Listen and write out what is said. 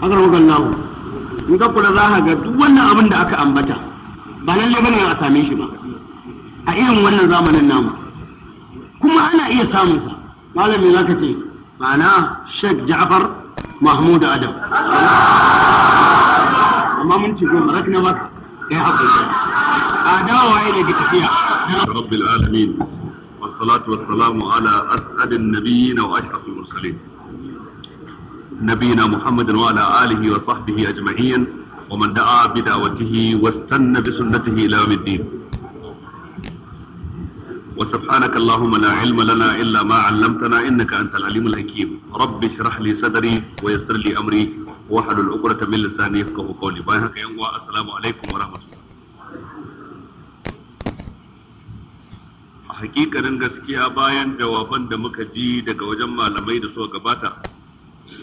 haka rogan lahu in ka kula za ka ga duk wannan abin da aka ambata ba lalle bane a same shi ba a irin wannan zamanin namu kuma ana iya samun sa malami za ka ce ma'ana Sheikh Ja'far Mahmud Adam amma mun ci goma rakna maka kai hakuri a dawowa ne da tafiya رب العالمين والصلاة والسلام على أسعد النبيين وأشرف المرسلين نبينا محمد وعلى آله وصحبه أجمعين ومن دعا بدعوته واستنى بسنته إلى يوم الدين وسبحانك اللهم لا علم لنا إلا ما علمتنا إنك أنت العليم الحكيم رب اشرح لي صدري ويسر لي أمري واحلل عقدة من لساني يفقه قولي بايعك يا السلام عليكم ورحمة الله a hakikanin gaskiya bayan jawaban da muka ji daga wajen malamai da suka gabata